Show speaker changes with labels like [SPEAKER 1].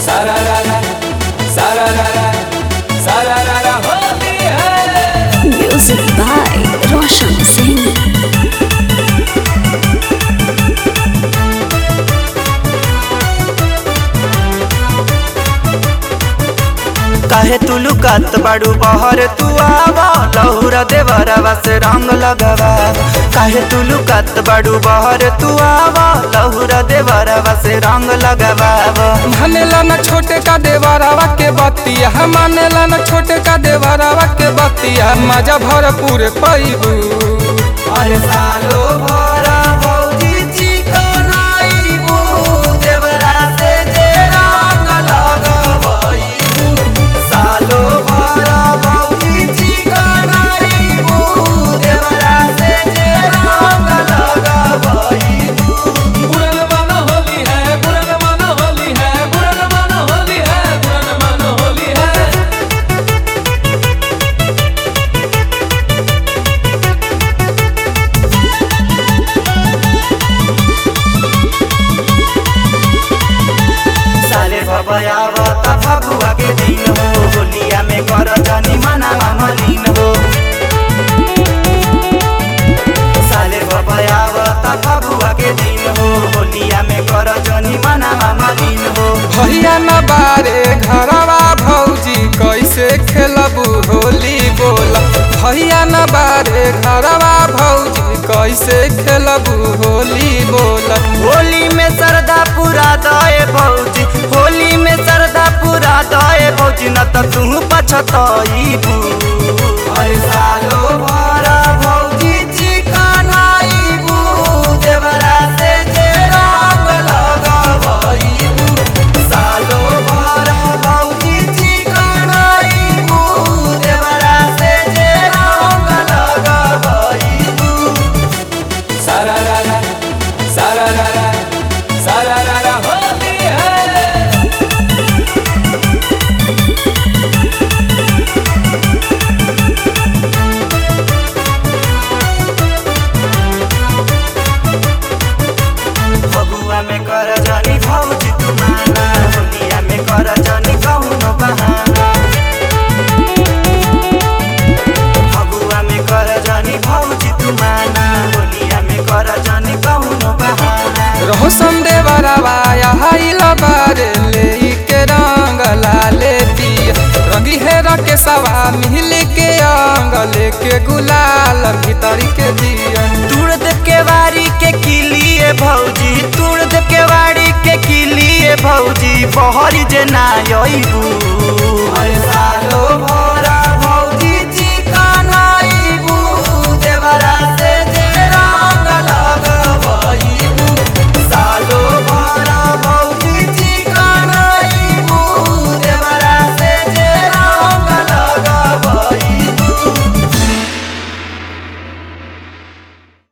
[SPEAKER 1] सारारारा सारारारा सारारारा होली है
[SPEAKER 2] Music by Roshan Singh.
[SPEAKER 3] काहे तू लुकात बाड़ू बहर तू आवा लहुरा देवरवा से रंग लगवा काहे तू लुकात बाड़ू बहर तू आवा लहुरा देवरवा से रंग लगवा
[SPEAKER 4] मानेला न छोटे का देवरवा के बतिया मानेला न छोटे का देवरवा के बतिया मजा भरपूर पैबू
[SPEAKER 3] अरे सालो भरा भौजी चिकनाइबू देवरा से जे रंग लगवइबू सालो भरा भौजी चिकनाइबू देवरा से जे रंग लगवइबू
[SPEAKER 1] बुरन मन होली है बुरन मन होली है बुरन मन होली है बुरन मन होली है
[SPEAKER 3] साले भबयावत फगुआ के दिन हो होलिया में कर जनी मना मलिन हो साले भबयावत फगुआ के दिन हो होलिया में कर जनी मना मलिन हो
[SPEAKER 4] भैया न बारे घरवा भौजी कैसे खेलबू होली बोला भैया न बारे घरवा भौजी कैसे खेलबू होली बोला
[SPEAKER 3] होली में सरदा पूरा दए भौजी होली में सरदा पूरा दए भौजी न त तू पछतइबू अरे सालो भरा भौजी चिकनाइबू देवरा से जे रंग लगवइबू सालो भरा भौजी चिकनाइबू देवरा से जे रंग लगवइबू
[SPEAKER 1] सारारारा सारारारा सारारारा होली है
[SPEAKER 3] फगुआ में कर जनी भौजी तू माना होलिया में कर जनी कौनो बहाना फगुआ में कर जनी भौजी तू माना होलिया में कर जनी कौनो बहाना
[SPEAKER 4] रहो संदे बरवा आइल बारे ले के रंग लाले दिया रंगी है के सवा मिल के अंग लेके गुलाल भीतरी के दिया
[SPEAKER 3] तुड़ दे के वारी के किलिए भौजी तुड़ दे के वारी के किलिए भौजी बहरी जे ना अइबू